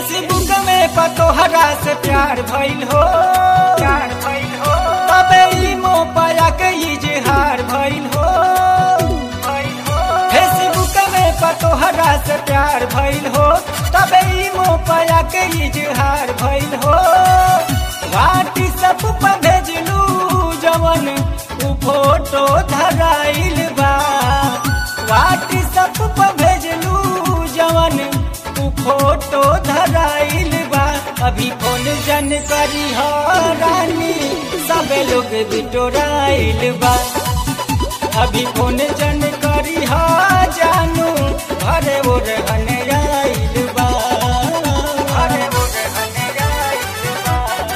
Facebook में पतोहरा से प्यार भइल हो प्यार भइल हो तबे ई मोबाइल के इजहार भइल हो भइल हो फेसबुक में पतोहरा से प्यार भइल हो तबे ई मोबाइल के इजहार भइल हो व्हाट्सएप पर भेजलू जवन उ फोटो धराइल बा व्हाट्सएप पर भेजलू जवन उ फोटो धराइल बा अभी फोन जन करी हो रानी सबे लोग बिटोराइल बा अभी फोन जन करी हो जानू घरे वो रहने आइल बा घरे वो रहने आइल बा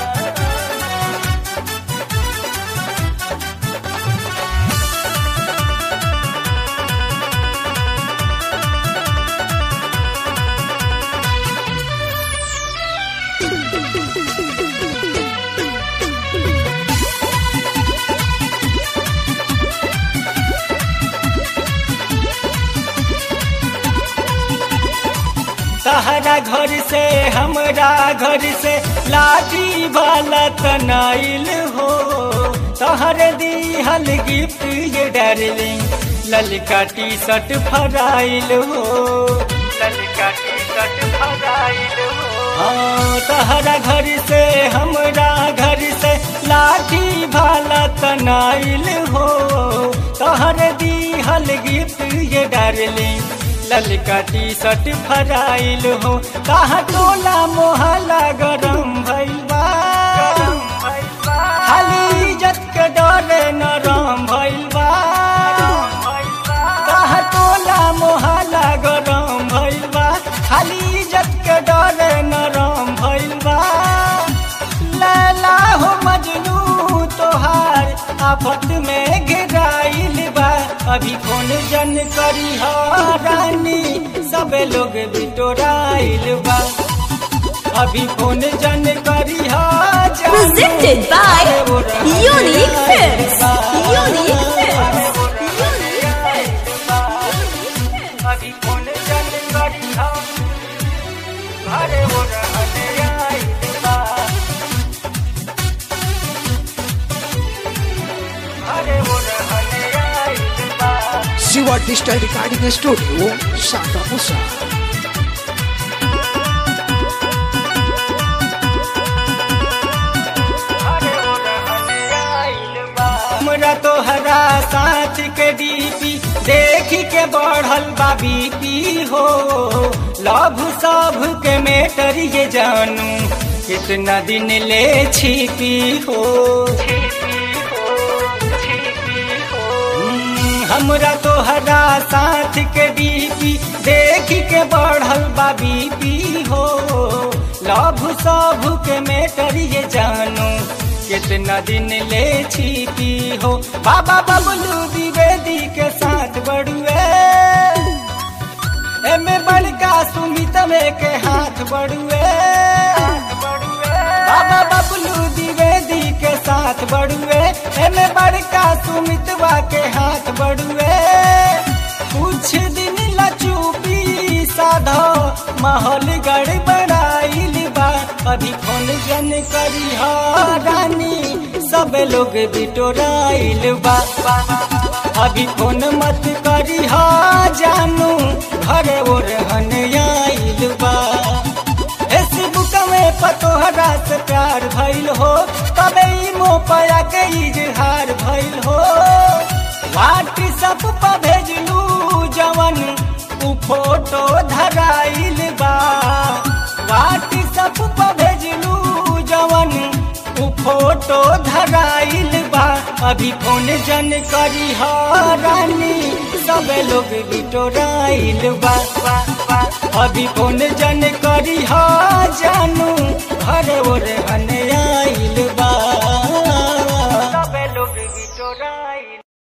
तहरा घर से हमरा घर से लाठी वाला तनाइल हो तहर दिहल गिफ्ट ये डार्लिंग ललका टी शर्ट फराइल हो ललका टी शर्ट फराइल हो हाँ तहरा घर से हमरा घर से लाठी वाला तनाइल हो तहर दिहल गिफ्ट ये डार्लिंग ललका टी शर्ट फराइल हो कहा टोला मोहल्ला गरम भइल बा खाली इज्जत के डरे नरम भइल बा कहा टोला मोहल्ला गरम भइल बा खाली इज्जत के डरे नरम भइल बा लैला हो मजनू तोहार आफत में गिराइल बा अभी फोन जन करी हो रानी सबे लोग बिटोराइल बा अभी फोन जन करी हो जानू, Presented by अरे वो रहने Unique आइल Films. बा। Unique Films. अरे वो रहने आइल बा। अभी फोन जन करी हो अरे वो रहने आइल बा। अरे वो रहने आइल बा। शिवा डिजिटल रिकॉर्डिंग स्टूडियो सागामुसा हमरा तोहरा साथ के डीपी देख के बढ़ल बा बीपी हो लभ सब के मेटर ये जानू कितना दिन ले छिपी हो हम्म, हमरा तोहरा साथ के डीपी देख के बढ़ल बा बीपी हो लभ सब के मेटर ये जानू कितना दिन ले छिपी हो बाबा बबलू द्विवेदी के साथ बड़ुए एमे बड़का सुमित में के हाथ बड़ुए बाबा बबलू द्विवेदी के साथ बड़ुए एमे बड़का सुमितवा के हाथ बड़ुए कुछ दिन लचूपी साधो माहौल गड़बड़ाइल बा अभी फोन जन करी हो रानी सब लोग बिटोराइल बा अभी फोन मत करी हो जानू घर ओर हन आइल बा फेसबुक में पतोहरा से प्यार भइल हो तबे ई मोपया के इजहार भइल हो व्हाट्सएप पर भेजलू जवन उ फोटो धराइल बा व्हाट्सएप पर भेजलू जवन उ फोटो धराइल बा अभी फोन जन करी हो रानी सब लोग बिटोराइल बा अभी फोन जन करी हो जानू घर ओर हन आइल